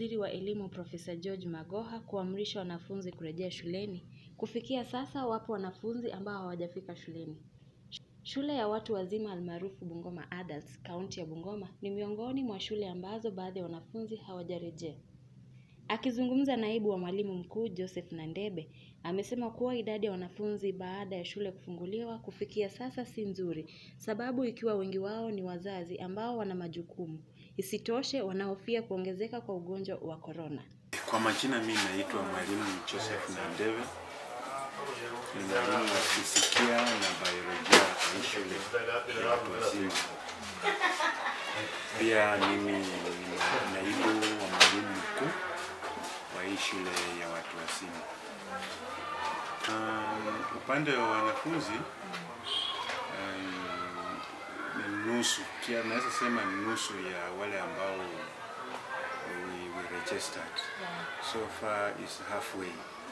waziri wa elimu Profesa George Magoha kuamrisha wanafunzi kurejea shuleni, kufikia sasa wapo wanafunzi ambao hawajafika shuleni. Shule ya watu wazima almaarufu Bungoma Adults, kaunti ya Bungoma ni miongoni mwa shule ambazo baadhi ya wanafunzi hawajarejea. Akizungumza naibu wa mwalimu mkuu Joseph Nandebe amesema kuwa idadi ya wanafunzi baada ya shule kufunguliwa kufikia sasa si nzuri, sababu ikiwa wengi wao ni wazazi ambao wana majukumu. Isitoshe, wanahofia kuongezeka kwa ugonjwa wa korona. Kwa majina mimi naitwa mwalimu Joseph Nandebe, ni mwalimu wa fizikia na biolojia hii shule ya watu wazima. Pia mimi ni naibu wa mwalimu mkuu wa hii shule ya watu wazima. Um, upande wa wanafunzi um, ni nusu, kia naweza sema ni nusu ya wale ambao we, we registered. So far is halfway.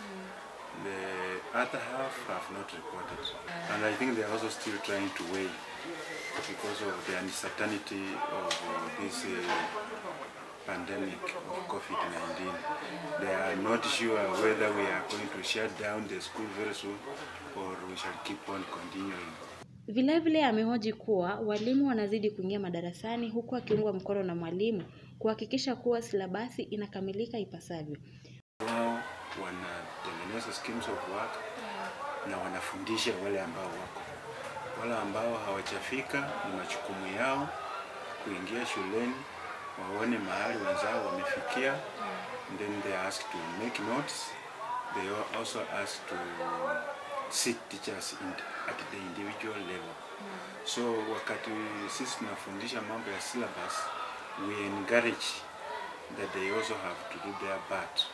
The other half have not reported. And I think they are also still trying to weigh because of the uncertainty of uh, this uh, pandemic of COVID-19. They are not sure whether we are going to shut down the school very soon or we shall keep on continuing. Vilevile amehoji kuwa walimu wanazidi kuingia madarasani huku akiungwa mkono na mwalimu kuhakikisha kuwa silabasi inakamilika ipasavyo. Wao wanatengeneza schemes of work na wanafundisha wale ambao wako. Wale ambao hawajafika ni majukumu yao kuingia shuleni, waone mahali wenzao wamefikia, and then they are asked to make notes. They are also asked to seek teachers in, at the individual level. So wakati sisi tunafundisha mambo ya syllabus, we encourage that they also have to do their part.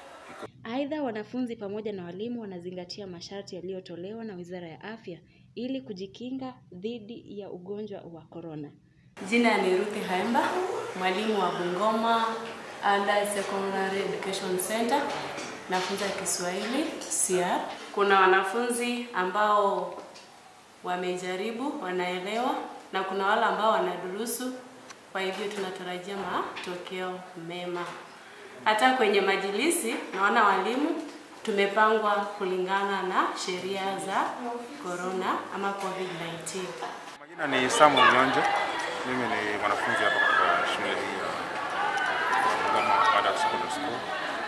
Aidha, wanafunzi pamoja na walimu wanazingatia masharti yaliyotolewa na Wizara ya Afya ili kujikinga dhidi ya ugonjwa wa korona. Jina ni Ruthi Haemba, mwalimu wa Bungoma Under Secondary Education Center, nafunza Kiswahili CR. Kuna wanafunzi ambao wamejaribu, wanaelewa na kuna wale ambao wanadurusu, kwa hivyo tunatarajia matokeo mema. Hata kwenye majilisi naona walimu tumepangwa kulingana na sheria za corona ama COVID-19. Majina ni Samuel Nyonje. Mimi ni mwanafunzi hapa katika shule hii ya Bungoma Adult Secondary School.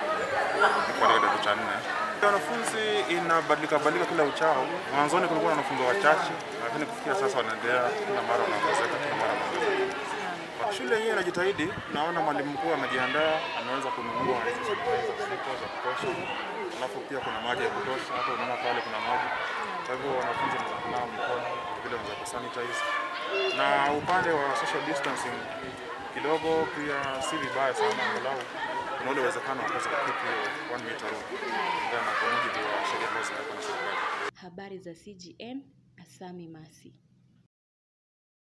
Niko katika kidato cha nne. Wanafunzi inabadilika badilika kila uchao. Mwanzoni kulikuwa na wanafunzi wachache, lakini kufikia sasa wanaendelea kila mara wanaongezeka, kila mara wanaongezeka. Shule hii inajitahidi, naona mwalimu mkuu amejiandaa, ameweza kununua hizi sanitizer sita za kutosha, alafu pia kuna maji ya kutosha, hata unaona pale kuna maji. Kwa hivyo wanafunzi wanaweza kunawa mikono, vile wanaweza kusanitize, na upande wa social distancing kidogo pia si vibaya sana, angalau kuna ule uwezekano wa kuweza kukeep hiyo one meter rule kulingana na kwa mujibu wa sheria ambazo zimewekwa na serikali. Habari za CGN, Asami Masi.